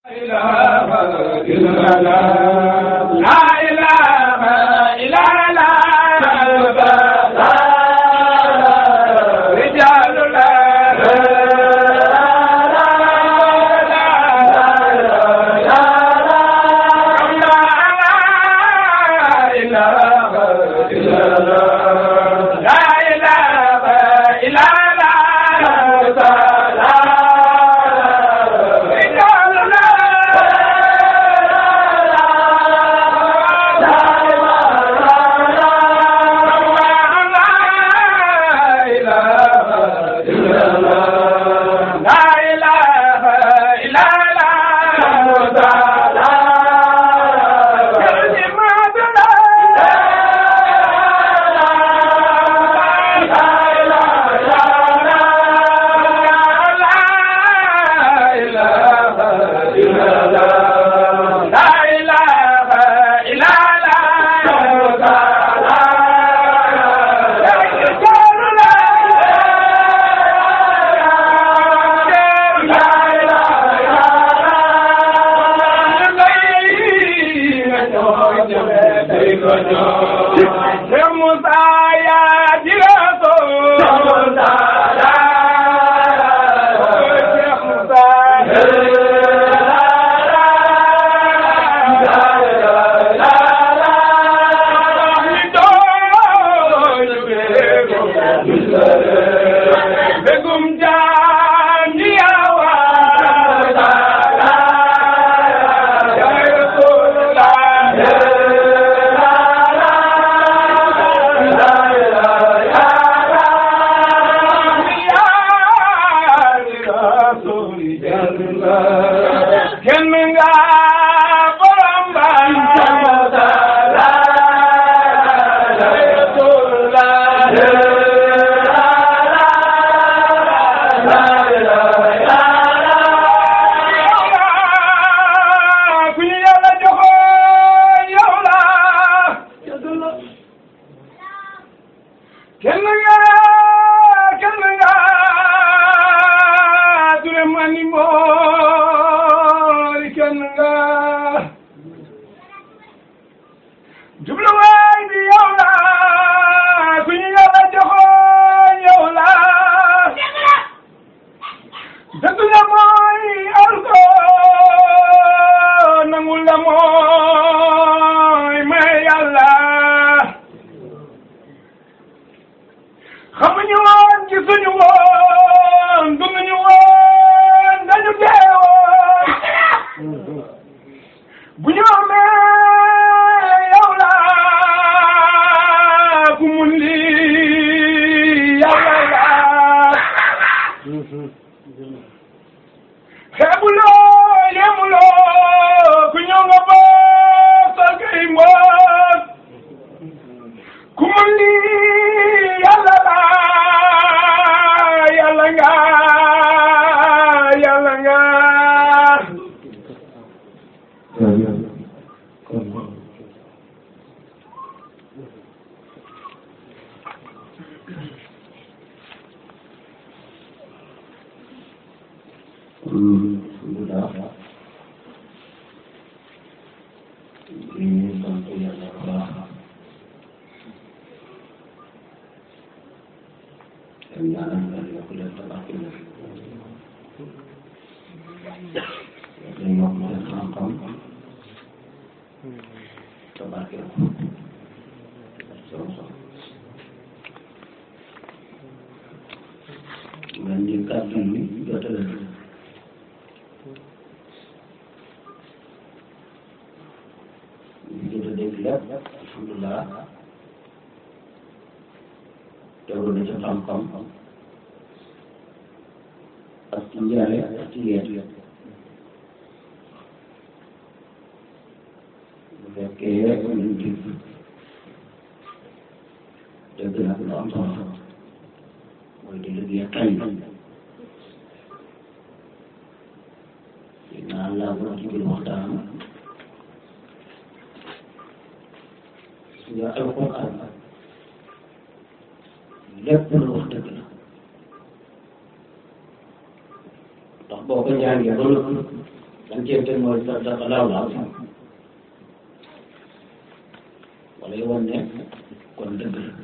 lépp lu wax dëgg la ndax boo ko jàngee ba noppi lan cee teg mooy sadaqa laahu al-aziim wala yow ne kon dëgg la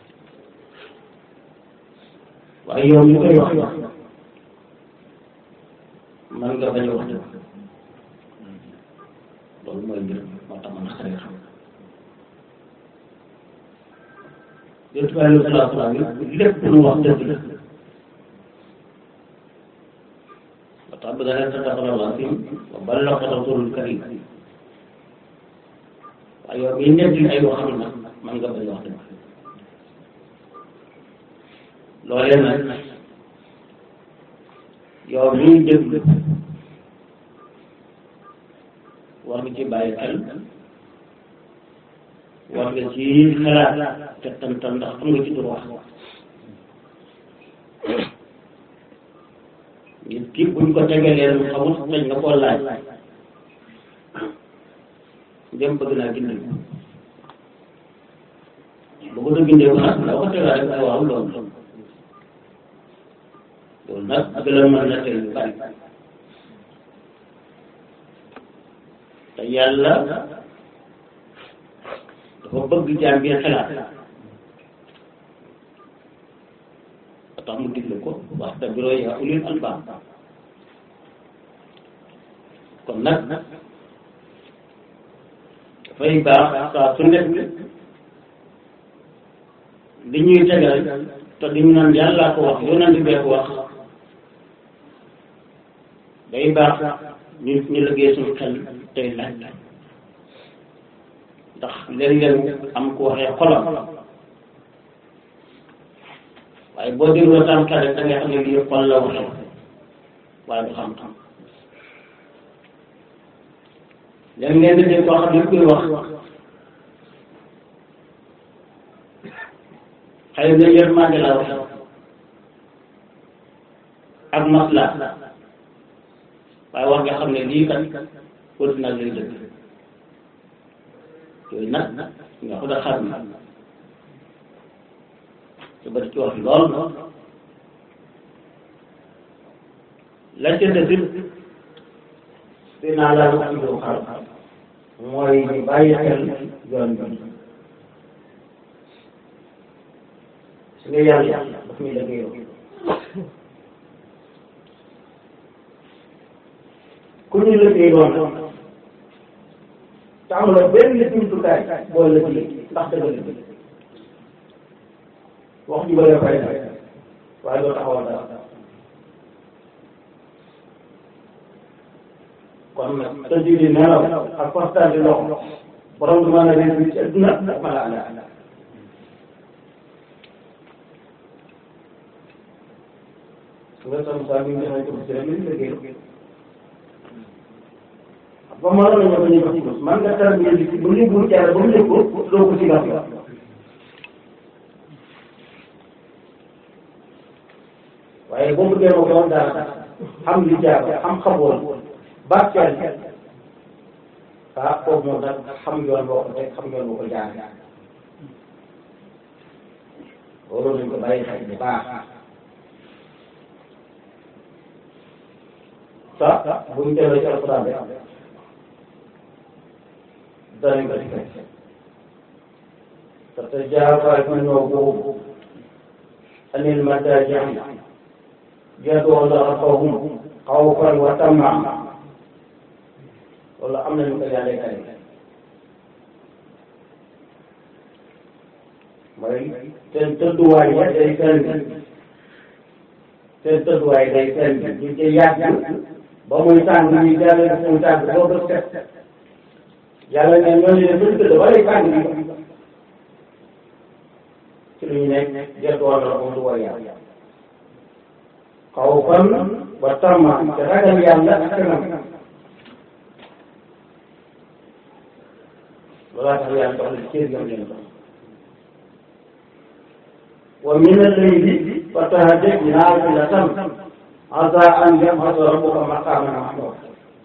waaye yow mi koy wax man nga bañ a wax dëgg loolu mooy mbir moo tax man xarit xam yonent bi alayhi salaatu wa salaam lépp lu wax dëgg la ba tax ba dana sadaqa laahu al-aziim wa ballaga rasuulul kariim waaye yow miy nekk ay waxam nag man nga bañ a wax dëgg loolee nag yow miy déglu war nga ci bàyyi xel war nga ci xalaat te tantal ndax am nga ci dur wax nit ki buñ ko tegalee lu xamul sañ nga koo laaj dem bëgg naa gindi bu ko doon gindee ko nag loo ko tegaa rek waaw loolu loolu nag gën a mën na tey lu bari te yàlla dafa bëgg jaam bi xalaat ba tax mu digle ko wax te biro yaa ulil albaab kon nag dafay baax saa su nekk li ñuy tegal te di ñu naan yàllaa ko wax yonent bee ko wax day baax ñu ñu liggéey suñu xel tey laaj ndax léeg-léeg am ku waxee xolam waaye boo dégloo tam xel rek da nga xam ne lii xol la waxee waaye du xam-xam léegi ngeen di dégg koo xam ne kuy wax xëy na yërmande la wax ak masla waaye wax nga xam ne lii kat wut nag lay dëgg yooyu nag nga ko da xam na te bari ci wax lool la ca desit dinaa la wax ci xar mooy ñu bàyyi xel yoon bi su nga yàlla daf ñuy liggéeyoo ku ñu liggéey doon te amuloo benn jumtukaay boo liggéey ndax dëgg la wax ju bëri fay na waaye doo taxawal dara kon nag tëj di nelaw ak constat di loxo borom du mën a réussir ci adduna ak mala ala nga sam saa mi ngi ko ci rek li liggéey ba mënoon nañu ko ñu ko ci bés man nga tar bi ci bu ñu bu jaar ba mu yëg ko doo ko ci gaf waaye boo bëggee ma doon dara xam li jaar xam xaboon barkeel ah foofu moom nag xam yoon boo ko teg xam yoon boo ko jaar loolu nañ ko bàyyi xel bu baax sa buñ teewee ci alquran rek danañ ko di fekk تتجافى جنوبهم عن المضاجع يدعون ربهم خوفا وطمعا wala am nañu ko yàlla kare mooy seen tëdduwaay ya day seen seen tëdduwaay day seen ñu ci yàgg ba muy tàng ñu jàlle def muy tàng boo bës set yàlla ne ñooñu ne buñ tëdd ba lay tàng bi ci lu ñu nekk jëndoon na ko du war yàlla xaw fan ba tamma te ragal yàlla ak kanam loolaa tax yàlla jox leen cër yam leen jox wa min al-layli fatahajjad naafilatan asaa an yab'atha rabbuka maqaaman mahmuuda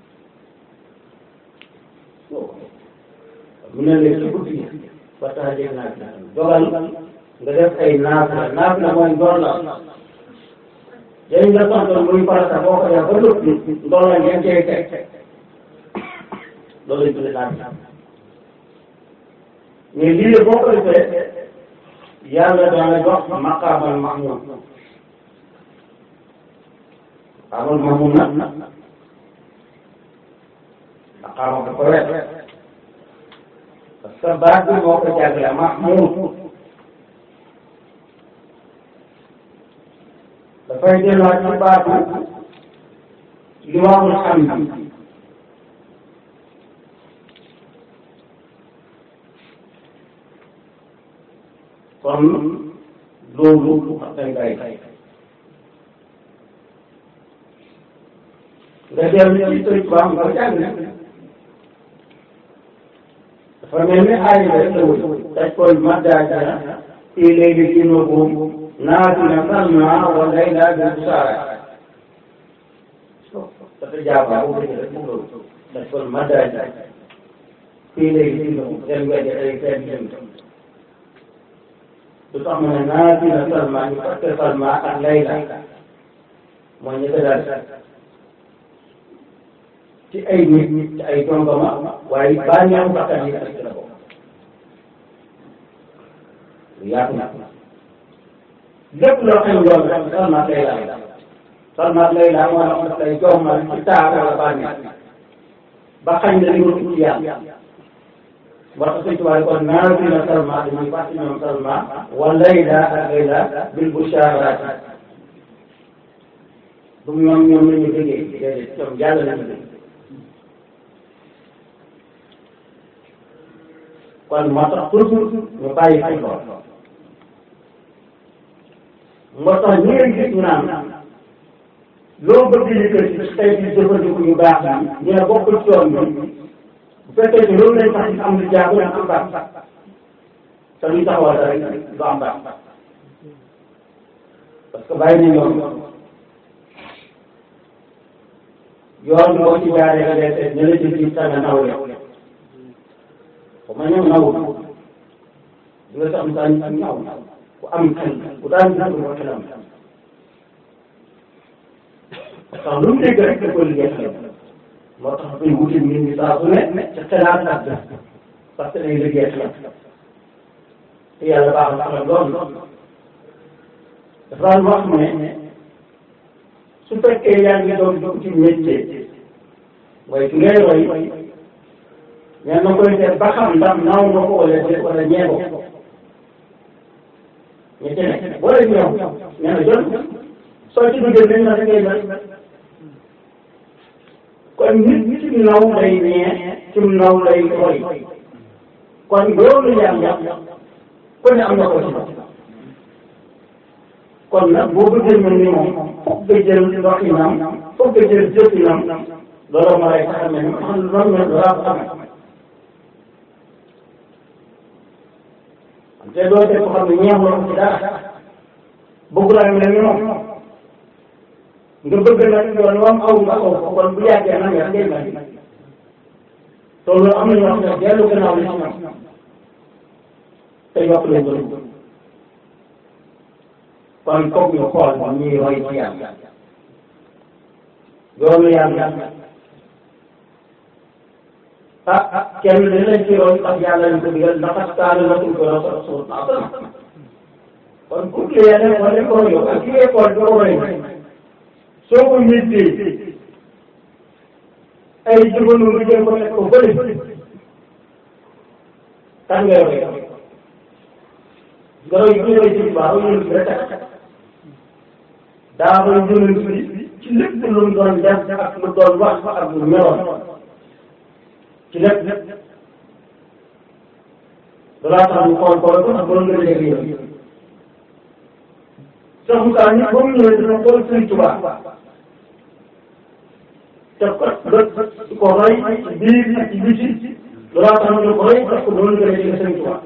min al-layli ci guddi gi fatahajjad naafilatan dogal nga def ay naafila naafila mooy ndoor la dañ la santoon muy farata boo ko def ba noppi ndoor la ngeen cay teg loolu lañ tuddee naan mais lii la boo ko defee yàlla dana jox maqaamal mahmud maqaamal mahmud nag maqaama ko ko wet parce que baat bi moo ko jàngale mahmud dafay delluwaat ci baatu liwaamul hamd kon loolu wax dañ koy nga dellu ci sëñ Tuubaa nga jàng dafa mel ni aay rek la wut taj koy maddaja fii léegi ci nubuum naafila salma wa layla bi busaara dafa jaaba bu bëgg rek mu loolu taj koy maddaja fii léegi ci nubuum seen weddi ay seen jëm lu tax mu ne naafila salma ñu fàtte salma ak layla mooy ñu ko daal ci ay nit ci ay jongama waaye bànneexu bakkan yi ak ci la bokk lu yaatu na lépp loo xam yoon rek salma layla salma layla moo la daf lay jommal ci taar wala bànneex ba xañ na li nga ci yàlla moo tax sëñ tubaab kon naafila salma dañuy fàtte ñoom salma wa layla ak layla bil busharaat du ñoom ñoom la ñu déggee déedéet ñoom yàlla la ñu dégg kon moo tax toujours ñu bàyyi xel lool moo tax ñu ngi gis ñu naan loo bëgg yëkkati ci tey bi jëfandiku ñu baax ñu ne bokkul ci yoon bi bu fekkee ne loolu lañ tax am lu jaagu na am baax te luy taxawal dara du am baax parce que bàyyi nañ yoon yoon boo ci jaaree nga dee seet ne la jël ci sa nga nawle ko ma ñëw naw di nga sax saa ñu ñaw ku am xel ku daan gis ko xelam parce que lu mu dégg rek da ko liggéey xelam moo tax koy wuti nit ñi saa su ne ci xelaat ak def parce que day liggéey xelam te yàlla baax na xelam lool dafa daan wax ne su fekkee yaa ngi doon dugg ci métier waaye ki ngay roy mais na koy seet ba xam ndax naaw nga ko wala déet wala ñee ko ñu ci nekk boo leen ñëw nee na jot soo ci duggee nañ la da ngay mel kon nit nit ci naw lay ñee ci naw lay roy kon loolu yàlla ku ne am na ko ci kon nag boo bëggee mel ni moom foog nga jël ndoxinam foog nga jël jëfinam loolu ma lay tax a mel ni xam loolu la laa ko amee te doo def ko xam ne ñeexuloo ko ci dara bëgg laa mel ni moom nga bëgg nag yoon wam aw nga aw ko kon bu yàggee nag nga ngay mel te loolu am na ñoo xam ne dellu gannaaw la ci ñoom te yokk lañ ko kon foog ñu xool ba ñuy roy ci yàlla yoonu yàlla ah ah kenn dañ lañ ci roy ndax yàlla ñu ko digal ndax kaana lakum fi rasuulin hasanatun kon ku kii ne wala ko roy ak ki ngay xool doo roy soo ko méttee ay jëfandu nga jël ko teg ko bëri kan ngay roy nga roy ki roy ci baax roy ñu rek daa koy jëlee fii ci lépp lu mu doon def ak lu doon wax ak lu meloon ci lépp balaa tax ñu xool xool ko ak borom nga dégg yow. Cheikh Moussa ñi ba mu ñëwee dina xool Sëriñ Tuubaa te ko di ko roy ci biir ak ci biti balaa tax ñu ko roy parce que borom nga dégg Sëriñ Tuubaa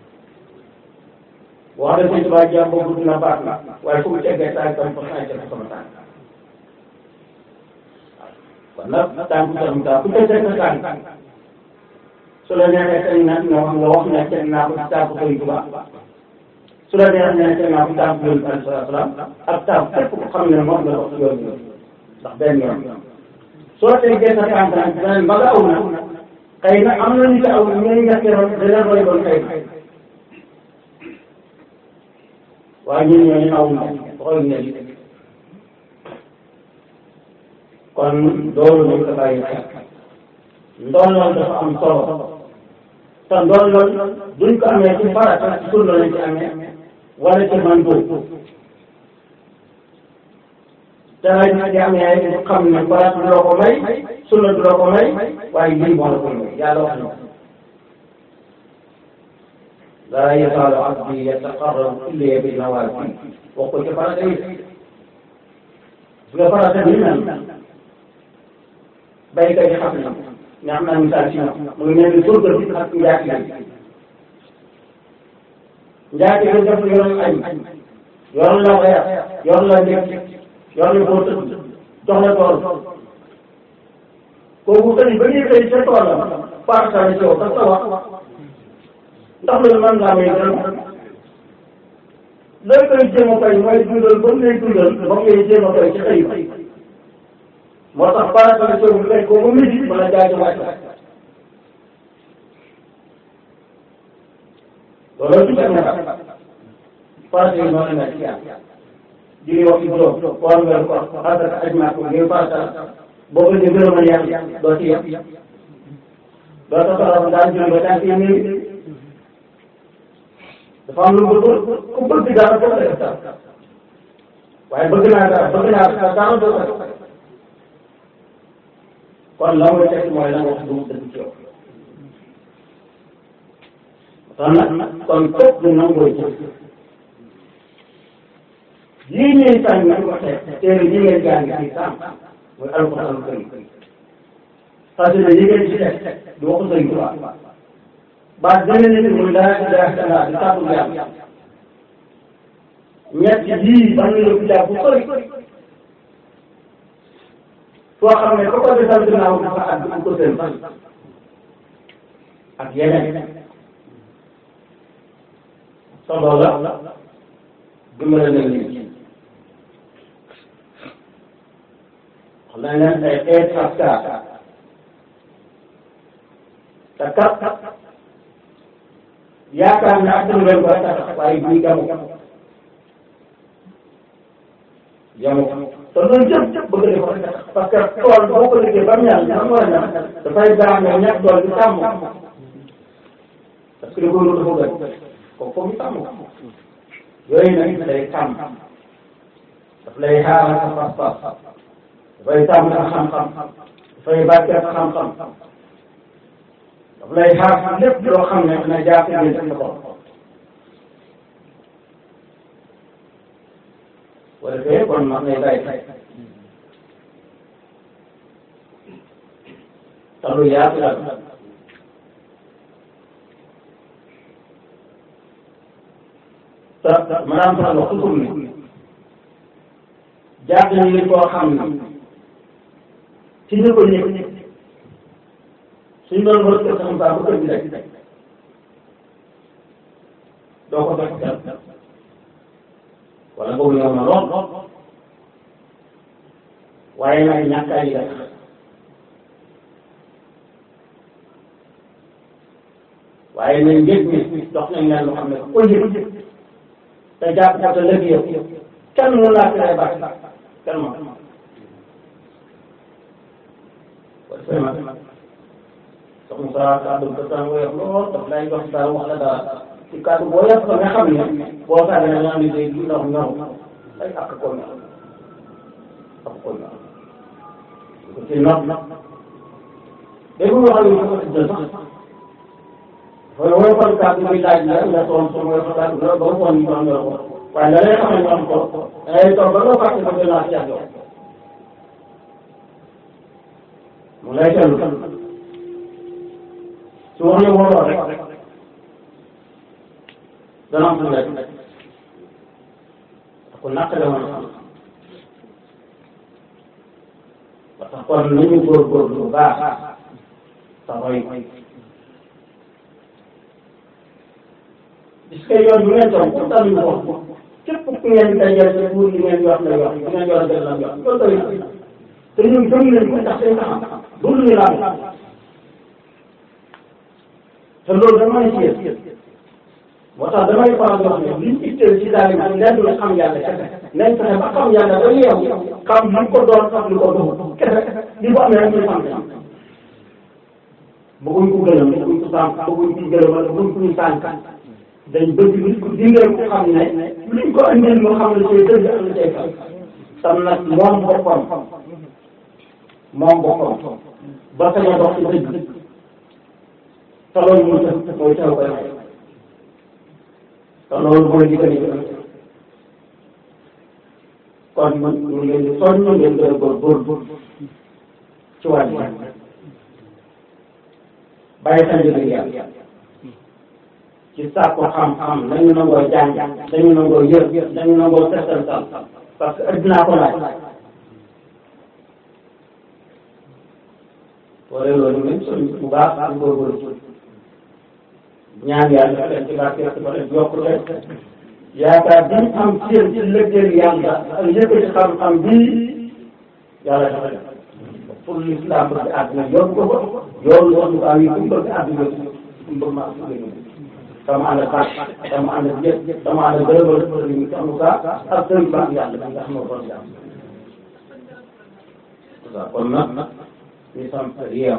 wax dëgg Sëriñ Tuubaa jàmm boobu dina baax na waaye fu mu teggee tànk tam fa xaaj ko sama tànk kon nag tànk tam taa ku teg sa tànk su la neexee teg na nga wax nga wax ne teg naa ko ci tànk Sëriñ Tuubaa su la neexee ne teg naa ko tànk Yonent bi sallallahu alayhi wa sallam ak tànk képp ko xam ne moom la wax yoon bi ndax benn yoon soo teggee sa tànk nag dinañ ba nga aw na xëy na am na ñu ci aw ñooy ñetteeloon dana doy doon xëy na waaye ñun ñooñu aw na xool ne li kon loolu nañ ko bàyyi xel ndolloon dafa am solo te ndolloon duñ ko amee ci farata ci sunna lañ ci amee wala ci man boobu te nag ñu di amee ñu xam ne farata du la ko may sunna du la ko may waaye lii moo la ko may yàlla wax na laa yazaalu abdi yataqarrabu ilayya bil nawaafil wax ko ci farata yi su nga farata bi nan baykat yi xam na ne am naa misaal ci ñoom mu ngi mel ni surga bi ak njaati bi njaati bi def yoon añ yoon la weer yoon la nekk yoon la boo tëdd jox la tool kooku xëy ba ñuy xëy ca toolam partage ci yow parce que wax ndax loolu man laa may gërëm looy koy jéem a fay mooy dundal ba mu lay dundal ba mu lay jéem a fay ci xëy moo tax partage ci yow fekk ko ba mu ji mën a jaay wàcc loolu ci benn partage yi noonu la ci yàlla di wax ci juróom koor weer koor xasaka ajmaa ko ngir farata boo ko ñu gërëmal yàlla doo ci yem doo ta soxla daal julli ba tànk yi nii dafa am lu bëgg ku bëgg dara doo ko def dara waaye bëgg naa dara bëgg naa dara doo ko def kon la muy teg mooy la nga wax du mu dëgg ci yow kon nag kon képp du nangoo jëf lii ñuy tànn nañ ko teg téere yi ngeen jàng fii sàmm mooy alxuraan karim xasida yi ngeen ci teg di waxu sëñ Tuubaa baat dana nit muy laa ilaaha illallaah di tàggu yàlla ñett yii ban la ko jàpp bu sori soo xam ne ko ko defal ginnaaw dafa àgg ko seen ak yeneen solo la dimbale na nit ñi xam nañ leen ay xeet askar te kat yaakaar ne ak leen ko tax waaye bii jamu jamu te loolu jëpp bëgg def rek parce que tool boo ko liggéey ba mu ñaan xam nga ñaan dafay baax nga ñàkk tool bi sàmm parce que da ko dafa gën ko foog ñu sàmm yooyu nag day sàmm daf lay xaaral sa pas-pas dafay sàmm sa xam-xam dafay barkeel sa xam-xam daf lay xaar lépp loo xam ne dina jàpp ne sa bopp wala fee kon mag ngay bàyyi te lu yaatu la te maanaam sax wax toujours ne jàpp nañu koo xam ne ci ñu ko ñëpp suñ doon war a xam saa bu kër gi rek doo ko fekk kenn wala boobu yow na lool waaye nag ñàkk a yëg waaye nañ yëg ni dox nañ leen lu xam ne ko yëg te jàpp ko te lëg yow kenn mun laa tere baax kenn moom wala vraiment soxna Sara kàddu gi dafa woyof lool daf lay jox dara wax la dara ci kàddu boo yàq ko nga xam ne boo sàggee da nga am liggéey du ndox ñor ay ak ko ñor ak ko ñor ko ci nopp dégg nga xam ne ko jël sax dafay woyofal kàddu bi laaj la nga toon so woyofal kàddu la ba mu woon ñu am ko waaye da lay xam ne ñu am ko da ngay toog ba nga fàtte ko gën a ci yow mu lay tellu su wax la waroo rek dana am lu nekk ku naqare woon xam ba tax kon nañu góorgóorlu bu baax te roy gis nga yoon bi ngeen toog pour tamit wax képp ku ngeen dajal ci buur li ngeen wax la wax li ngeen yor la wax loolu doy na te ñun gëm nañ ko ndax dañ ko xam du lu ñu laal te loolu dama ne ci yéen moo tax damay faral di wax ne liñ itteel ci daal yi lenn la xam yàlla kese nañ fexe ba xam yàlla ba yeewu xam li ko doon sax li ko doon kese li ko amee rek ñu sant yàlla bëgguñ ko gërëm bëgguñ ko sànq bëgguñ ko gërëm wala bëgguñ ko ñu sànq dañ bëgg nit ku dingal ko xam ne liñ ko andil moo xam ne cay dëgg ak la cay fay tam nag moom boppam moom boppam ba sañ a dox ci dëgg te loolu mooy tax mooy taw koy may te loolu mooy li gën a jëm kon man ñu ngi leen di soññ ngeen gën a góorgóorlu ci wàllu bàyyi xel jënd yàlla ci sàkku xam-xam nañu nangoo jàng dañu nangoo yër dañu nangoo settantal parce que addinaa ko laaj wala loolu même soñ bu baax ak góorgóorlu ñaan yàlla leen ci barke ci ba leen yokk leen yaakaar bi ñu am ci ci lëggeel yàlla ak yëkkati xam-xam bii yàlla dafa def pour l'islam bëgg àdduna yóbbu ko ko yoonu woon ko am yi ku bëgg àdduna ku bëgg ma dama ànd ak baax dama ànd ak yëpp dama ànd ak gërëmal sëriñ bi am ka ak sëriñ baax yàlla bi nga xam ne kon jàmm kon nag ñu sant yeew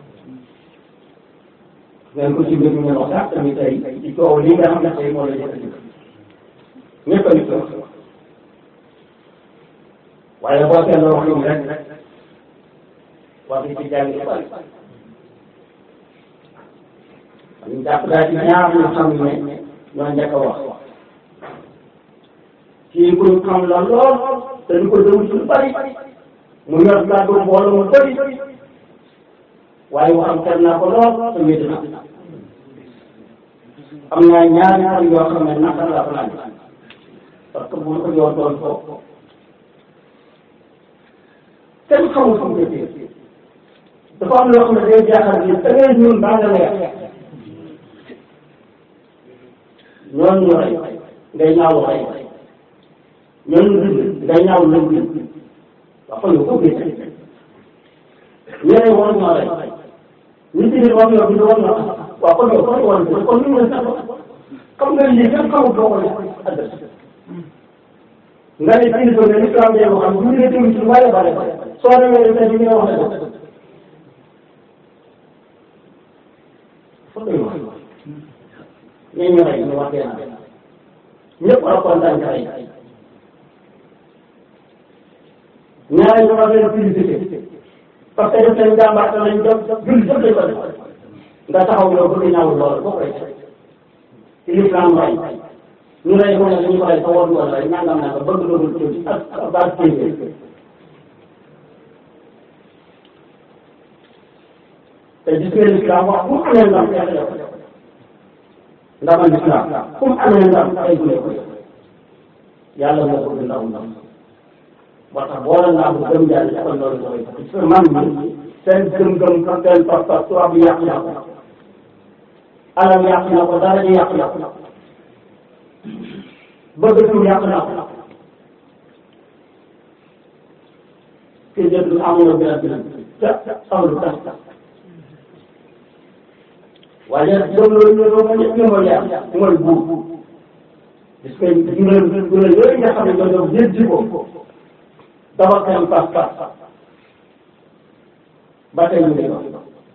ngeen ko ci mbir mi ngeen wax sax tamit tey ci coow li nga xam ne tey moo la jëkkati ñëpp a ngi ko waaye boo seetloo wax ñu rek wax ci jàng yu bari ñu jàpp daal ci ñaar ñu xam ne ñoo njëkk a wax kii ku ñu xam la lool te ñu ko déglu ci lu bari mu yor kàddu mbooloo mu bari waaye waxam xel naa ko lool te wéet na am naa ñaari fan yoo xam ne naka laa fanaan parce que bu ma ko yoon doon foofu kenn xamul fu mu jëfee dafa am loo xam ne day jaaxal ni da ngay ñuul baa nga leer ñooñu ñu rey ngay ñaaw rey ñooñu bind ngay ñaaw lañ bind wax ko yow ko bind ñeneen war ñoo rey ñu ci biir war ñoo bind war ñoo waaw kon yow kon war bind kon ñu mën sax xam nga lii kenn xamul doo ko adresse nga ne kilifa ne islam day wax ñu ngi déglu ci lu bare bare soo demee tey bi nga wax ne ko foog ñu wax ñi ñu rey ñu wax dee naa ñëpp war a kontaan ci rey ñaareel ñu wax leen publicité parce que def seen jàmbaar te lañ def julli jëpp lañ ko def nga taxaw yow bëgg ñaawul loolu boo koy ci l'islam rey ñu rey ko ne dañu ko rey sa war woon rey nangam naa ko bëgg doogul ci ak ak base téeméer te gis ngeen l'islam wax fu mu amee ndam xeex yow ndamal l'islam fu mu amee ndam ay gune ko yàlla moo bëgg ndaw ndam moo tax boole naa ko gëm yàlla defal loolu mooy parce que man mi seen gëm-gëm ak seen pas-pas tubaab bi yàq na ko alal yàq na ko dara ji yàq na ko bëgg tur yàq na ko kii jënd amuloo benn benn te amul tas waaye loolu loolu loolu ñëpp ñu mooy yàq mooy buur parce que juróom juróom yooyu nga xam ne ñoo doon jëndi ko dafa seen pas-pas ba tey ñu ngi wax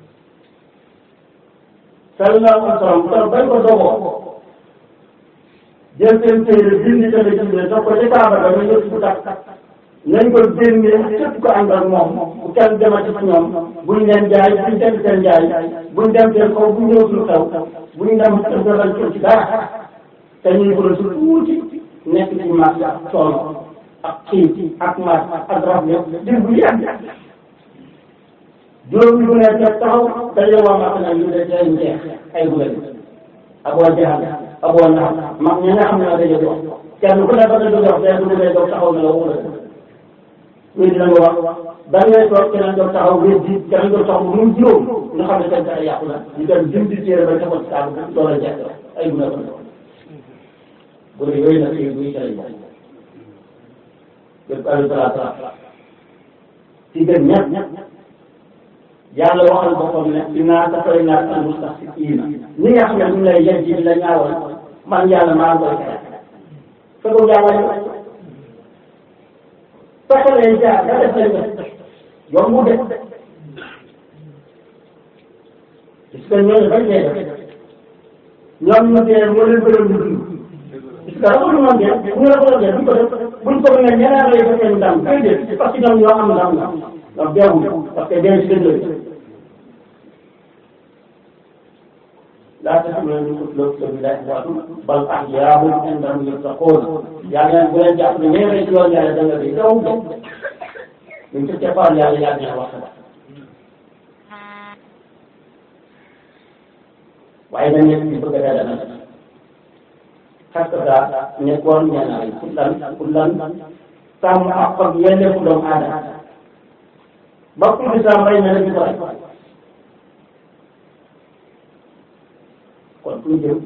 sallallahu alayhi wa sallam kon bañ ko dogoo jël seen téere bind tamit bind daf ko ci kaaba ba nga ñëpp bu tax nañ ko génnee képp ko ànd ak moom bu kenn demati fa ñoom buñ leen jaay buñ dem seen jaay buñ dem seen kaw buñ ñëw suñu xew buñ dem seen defal ko ci dara te ñuy ko su tuuti nekk ci marché ak coono ak xiif ak mar ak rab yëpp dir bu yàgg juróomi bu nekk nag taxaw dañoo waa mat nag ñu de seen jeex ay gune ak waa jaxal ak waa nax mag ñi nga xam ne dañoo dox kenn ku ne ba nga dox benn bu ne dox taxaw na la wala wéy dina nga wax da ngay toog keneen doon taxaw wéy di keneen doon taxaw mu juróom nga xam ne seen pexe yàqu na ñu dem jëm di téere ba taxaw ci taabu doon la jeex ay gune ko gune yooyu nag yooyu buy cale moom lépp alayhi salaatu ci gën ñett yàlla waxal boppam ne innaa kafaynaa al-mustahzi'iina ñi nga xam ne ñu lay yëg ji la ñaawal man yàlla maa ngi koy xeex fekk jàngale ko fexe leen jaar nga def leen ko yombu de parce que ñooñu bañ lay def ñoom ñu dee moo leen gënoon ñu dund parce que dafa lu moom dee bu ñu la ko def duñ ko def buñ ko ne ñeneen lay def seen ndam déedéet parce que ñoom ñoo am ndam la donc deewul parce que dee si dëgg laa taxaw ñu ko loo ko bi laaj waatu bal ahyaa'un inda rabbihim yurzaquun yàlla bu leen jàpp ne ñëwee ci yoon yàlla da nga di daw daw ñu ci cappaar yàlla yàlla ñaa wax waaye dañ nekk ci bëgg a dara nag xas daa nekkoon ñaanaay pour lan pour lan sàmm ak ak yelleefu doomu aadama ba pour lislaam bay na la ñu ko rek kon fu ñu jëm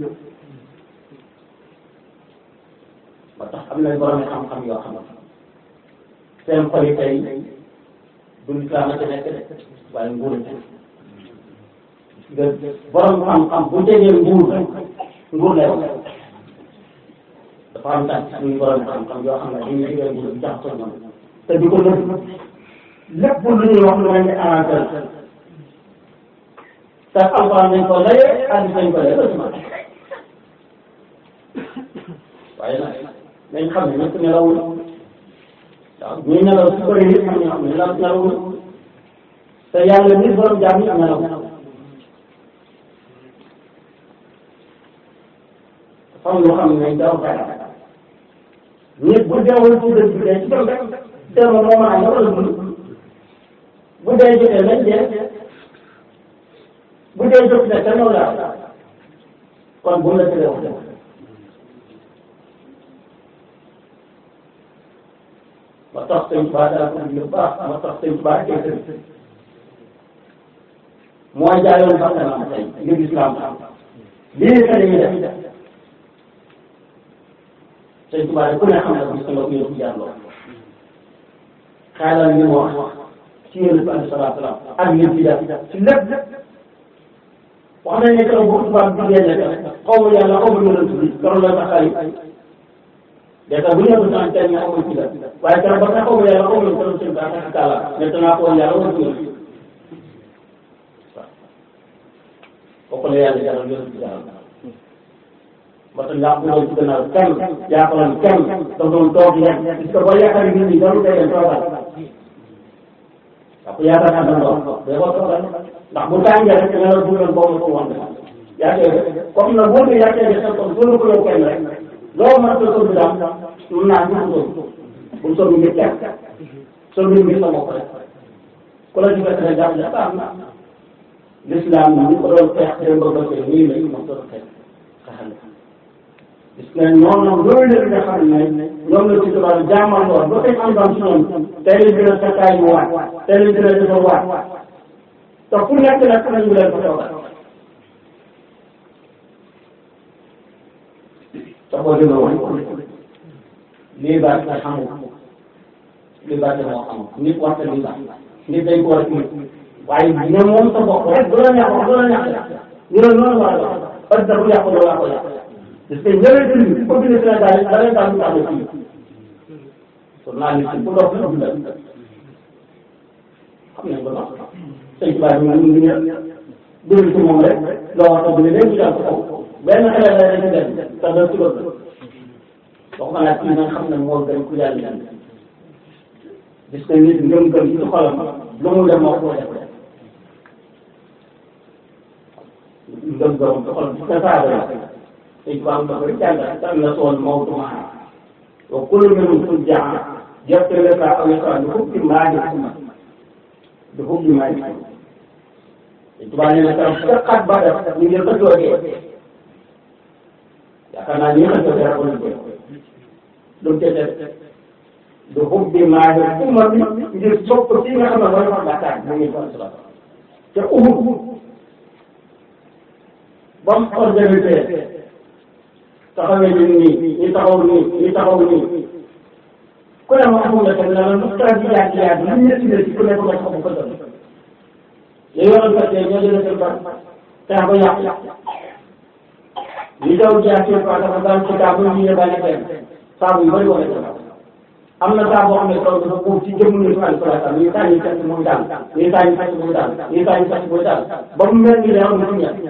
ba tax am nañ borom xam-xam yoo xam seen xol yi tey du lislaam a ci nekk de waaye nguur ci nga borom xam-xam bu jegee nguur nguur lay wax dafa am tax muy borom xam-xam yoo xam ne dañuy jegee nguur bi jaxasoo ñoom te di ko nëbb lépp lu ñuy wax lu mel ni arrangé la te alxuraan nañ ko layee hadiis nañ ko layee ba ci man waaye nag nañ xam ne ñëpp nelawul waaw ñuy nelaw su bëri nit am ñoo xam ne nelaw nelawul te yàlla nit borom jaam ñëpp nelaw dafa am loo xam ne daw dara nit bu deewul ci dëgg bi dee ci dem rek dee moom moo mën a wala dund bu dee jotee lañ dee bu dee jot ne te noonu la kon bu la tëlee wax dëgg ma tax sëñ Tuubaa daa ko lu baax ma tax sëñ Tuubaa kay tëdd moo jaayoon bakkanam tey ngir islam lii ka dañuy def sëñ Tuubaa ku ne xam na gis nga ko yëpp jaar lool xaalal li mu wax ci yéen bi alayhi salaatu salaam ak yéen ci def ci lépp wax nañ ne keroog bu tubaab bi génne xaw ma yàlla xaw ma yonent bi keroog la tax ay dèjà bu ñu yëngu sant tey nga xaw ma ci def waaye keroog ba nga xaw ma yàlla xaw ma keroog seen baax ak kàlla maintenant ko yàlla war ko kooku la yàlla jaral yonent bi jaral ba tax yaa ko doon ci gannaaw kenn yaa ko doon kenn da doon toog lekk parce que boo yaakaar nit ñi doon day dem toogal waaw yaakaar naa doon doon day ko toogal ndax bu tàngee rek nga la dugal boobu ko woon yaa koy def comme nag boo ko yaa koy def comme soo ko yow kenn rek loo mën a ko sóobu daal mun naa ñu ko bu sóobu ngir kenn sóobu ngir sa bopp rek ku la ci fekk rek jàpp ne baax na l'islam ñu ko doon xeex démb ba tey nii la ñu mën doon xeex xaxal gis nga ñoom ñoom loolu la nga xam ne ñoom la ci tubaab jaamal woon ba tey am doon ci ñoom tey lañ gën a sakkaay mu waat tey lañ gën a defar waat te fu nekk nag nañu leen fa toogal te boo demee woon lii baax nga xamul lii baax moo xamul nit waxta lii baax nit dañ ko war a nit waaye ñoom moom sa bopp rek du la neex wax du la neex ñu ne noonu war a dox parce que bu yàqu loolu laa ko yàq parce que ñeneen dund ko bind Sénégal yi da leen daal lu tax fii journaliste bu dox lu dundal xam nañ ko nox sëñ Tuubaa bi ñu ngi dund ci moom rek loo wax bu ne léegi jàll ko kaw benn xale la dañu dem te doo ci bëgg wax ma nag kii nga xam ne moo gën ku yàlla dem gis nga nit ngëm-ngëm ci xolam lu mu dem moo ko def ngëm-ngëm ci xolam ci sa saaba la sëñ Tuubaa am dafa jàngal tam la soon mawtu maa wa kullu minhum fujjaa jerte le ka aw yaqra bi hubbi maa di bi hubbi maa di sëñ Tuubaa nee na keroog sa xat ba def ñu ngi ko joodee yaakaar naa ñi nga xam ne dara ko liggéey lu mu tee def du hubbi maa di umma bi ngir sopp ci nga xam ne mooy wax Dakar mu ngi ko sala te Uhud ba mu organisé taxawee ñu nii ñu taxaw nii ñu taxaw nii ku ne ma xamul la tamit la lu tax di yaatu yaatu lu ñetti la ci ku nekk nga taxaw ko doon li yoroon fekkee ñoo jëlee seen bar xeex ba yàq li daw jaar seen bar dafa daan ci kaa ba ñu ne bàyyi kenn saabu yu bëri wala am na saa boo xam ne kaw dafa buub ci jëmm ni fan salata ñii saa ñu fekk muy daal ñii saa ñu fekk muy daal ñii saa ñu fekk muy daal ba mu mel ni leeroon na ñett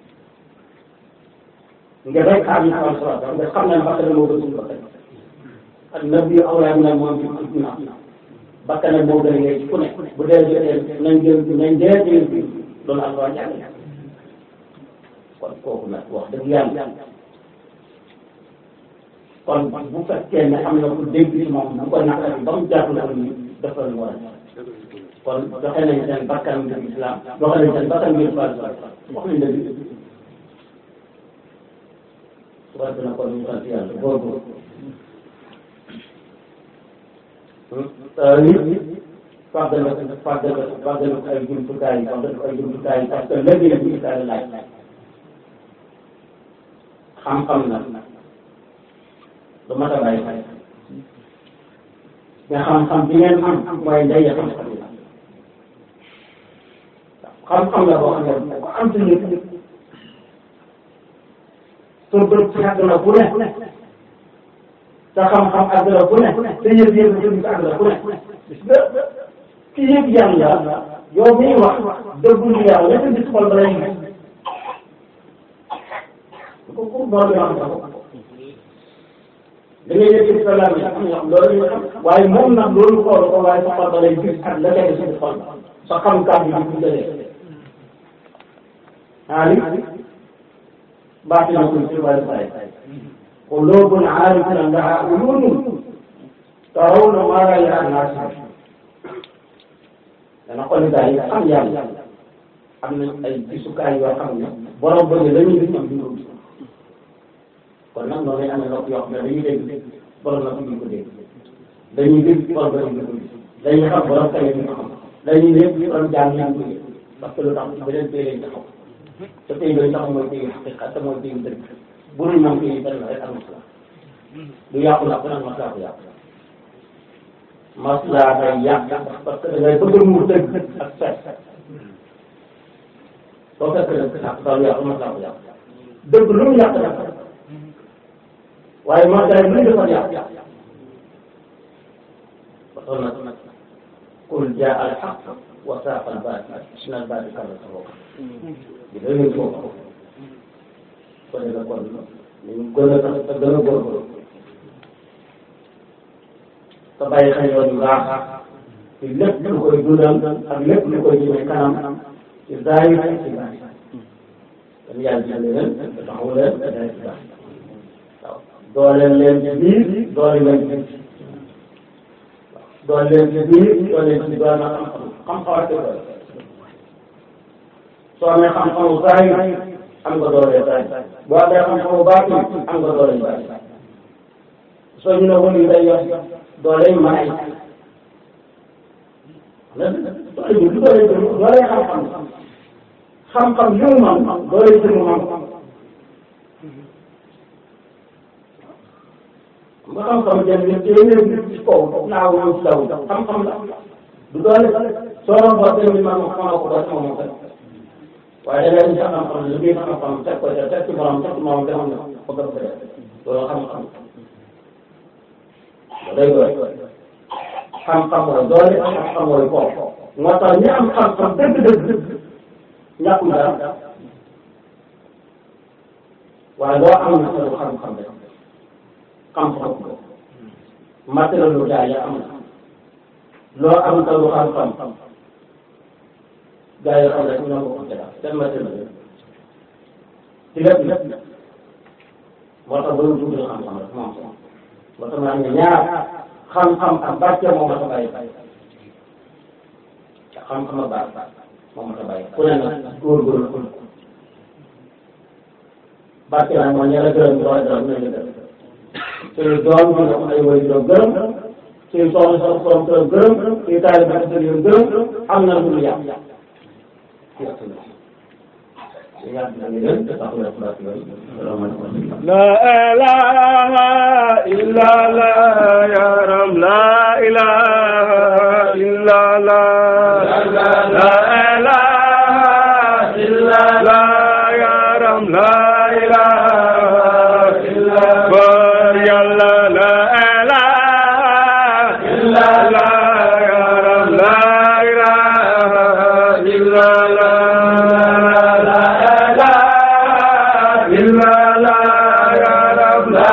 nga rek xaar ñu fan salata nga xam ne bakkan moo gën suñu bakkan ak nabi awlaa min moom ci ci bakkan moo gën a ngay ci ku ne bu dee jotee nañ jël nañ dee jël bi loolu alquran jàng kon kooku nag wax dëgg yàlla kon bu fekkee ne am na ku dégg ci moom bu ko naqari ba mu jàpp na ni dafa lu war a kon doxe nañ seen bakkan ngir islam doxe nañ seen bakkan ngir fal wax nañ dëgg su ko defee nag kon ñu sant yàlla góorgóorlu nit fàggal fàggal fàggal ay jumtukaay yi fàggal ay jumtukaay yi parce que léegi la jumtukaay la laaj xam-xam na lu mat a bàyyi xel mais xam-xam bi ngeen am mooy ndey xam-xam yi xam-xam la boo xam ne ko am ci nit sa bët yàgg na bu ne sa xam-xam àgg na bu ne sa yëg-yëg yëg àgg na bu ne gis nga ki yëg yàlla yow miy wax dëggul yàlla ñetti gis xol ba lay gis ko pour moo di wax ko da ngay yëg sa lam yi am ñoo xam loolu ñu xam waaye moom nag loolu xool ko waaye sa xol ba lay gis ak la teg sa xol sa xam-xam bi bu jëlee ali baax na ko ci waaye bàyyi قلوب عارفة لها عيون ترون ما لا يرى الناس dana xool daal yi xam yàlla am na ay gisukaay yoo xam ne borom bëgg la ñuy gis ñoom duñ ko gis kon nag noonu lay amee nopp yoo xam ne dañuy dégg borom nopp duñ ko dégg dañuy dégg borom bëgg duñ ko gis dañuy xam borom kawe duñ ko xam dañuy dégg borom jàng ñu ko gis parce que lu tax beneen pays lañ taxaw te pays yooyu taxaw mooy pays xaqiqa te mooy pays dëgg bu dul moom pays benn rek am masla du yàqu la nag masla ko yàqu masla day yàq parce que da ngay bëgg mu dëgg ak fet soo fekk dëgg yàq daal yàqu masla ko yàq dëgg lu mu yàq yàq waaye masla yi lu ñu defar yàq ba toll nag qul jaa al haqq wa saaqa al baatil inna al baatila kaana zahuuqa bi day foofu ko defee kon ñu gën a tax te gën a góorgóorlu te bàyyi xel yoon yu baax ci lépp lu koy dundal ak lépp lu koy jëmee kanam ci zaahir ak ci baatin kon yàlla jënd leen te taxawu leen te day ci baax waaw dooleel leen ci biir dooleel leen ci biir dooleel leen ci biir dooleel leen ci doole xam-xam xam-xam ak doole soo amee xam-xamu zaahir am nga doole zaahir boo amee xam-xamu baatin am nga doole baatin soo ñu ne woon yi day yor doole yi mën a doole bi du doole bi doole xam-xam xam-xam yu mu man doole ji mu man nga xam-xam jëm ñun téeméer bi ci kaw naaw ñëw ci law xam-xam la du doole soo doon boo tee man moom xamaa ko doole moom moom waaye da ngay sa xam-xam lu muy xam-xam teg ko ca teg ci borom teg ci moom te xam ne ko gën ko def loolu xam-xam day doy xam-xam mooy doole xam-xam mooy kooku moo tax ñi am xam-xam dëgg-dëgg ñàkkul dara waaye loo am na solo xam-xam rek xam-xam ko matériel lu jaay ya am na loo am solo xam-xam gaa yi xam rek ñoo ko ko jëlaat seen matériel ci lépp lépp moo tax ba ñu dugg xam-xam rek moom moo tax maa ngi ñaar xam-xam ak barke moo ma ta bàyyi xam-xam ak barke moo ma ta bàyyi ku ne nag góorgóorlu ko barke nag moo ñaar a gërëm doo gërëm nañ la gërëm suñu doom ñu nga ay way doo gërëm suñu soxna sa borom kërëm gërëm suñu taali ba sa yoon gërëm am na lu yàq لا إله إلا الله يا رب لا إله إلا الله لا إله la yaram la ilaha illa bur yàlla la ilaha illa la yaram la ilaha illa la la ilaha illa la yaram la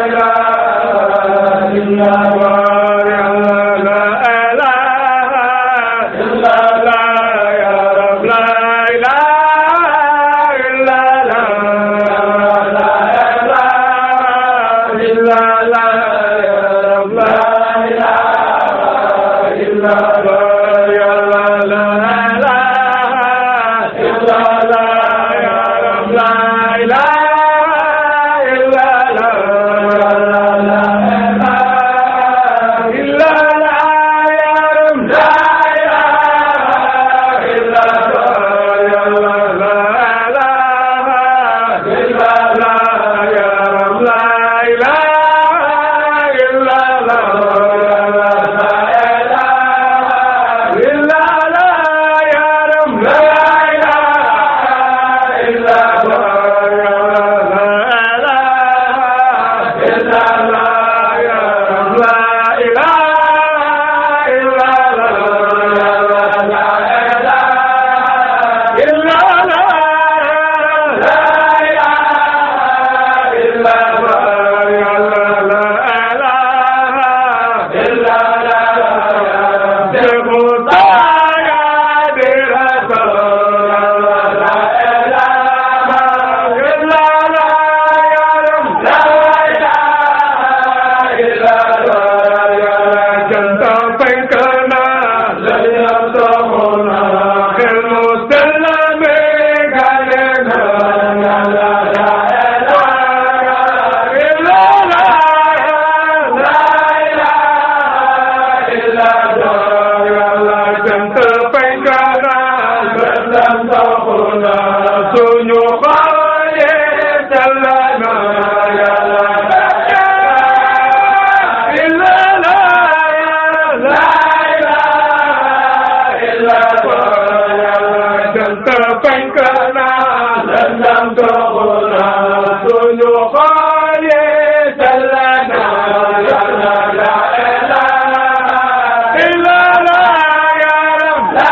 ilaha illa bur yàlla la ilaha illa la yaram la ilaha illa la la ilaha illa la yaram la ilaha illa bur yàlla la ilaha illa la yaram la ilaha illa la la ilaha illa la yaram la ilaha illa bur yàlla la ilaha illa la yaram la ilaha illa la la ilaha illa la yaram la ilaha illa bur yàlla la ilaha illa la yaram la ilaha illa la la ilaha illa la la ilaha illa bur yàlla la ilaha illa la Devo taga de rasul la ilaha illa la yaram la ilaha illa la janta penkana layam tohona khel musallame gane na la la ilaha illa la la ilaha illa la janta penkana layam tohona suñu xaye dallana ya la illa la la ilaha illa la janta penkana layam tohona suñu xaye dallana ya la la ilaha illa la yaram la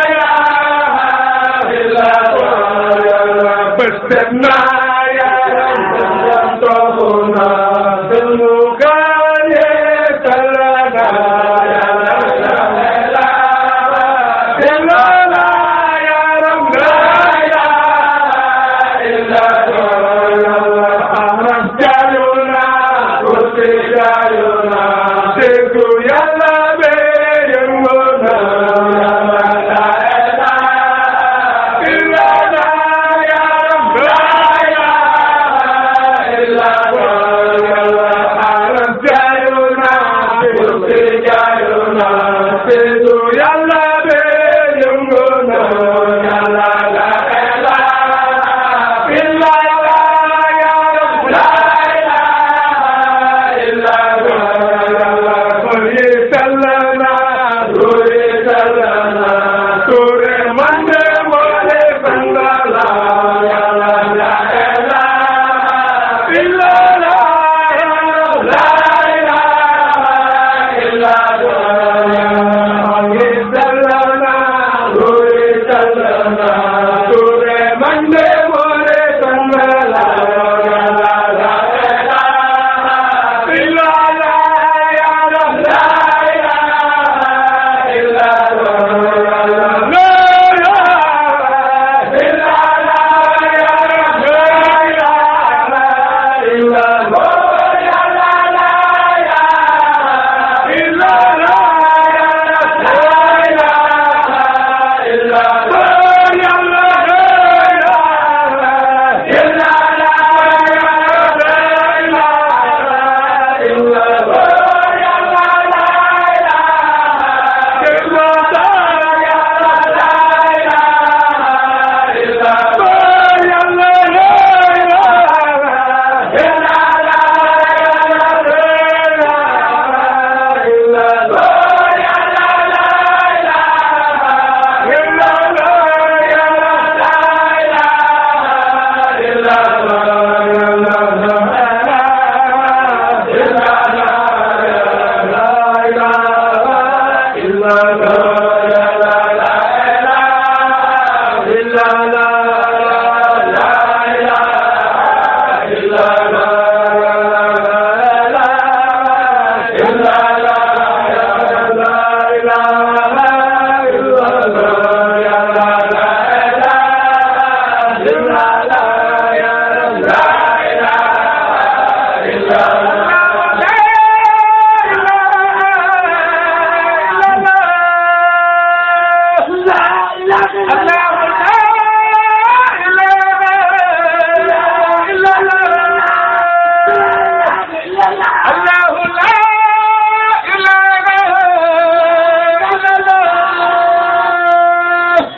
ilaha illa la besna yaram layam tohona suñu xaye dallana ya la ilaha illa la yaram la ilaha illa la ahras jaluna kursi jaluna seku yalla be yengona la ilaha illa la yaram la ilaha illa la ahras jaluna kursi jaluna seku yalla be yengona la ilaha illa la yaram la ilaha illa la kori sallana suri sallana suri mande mole sangala la la ilaha illa la la ilaha illa la sallana suri sallana suri mande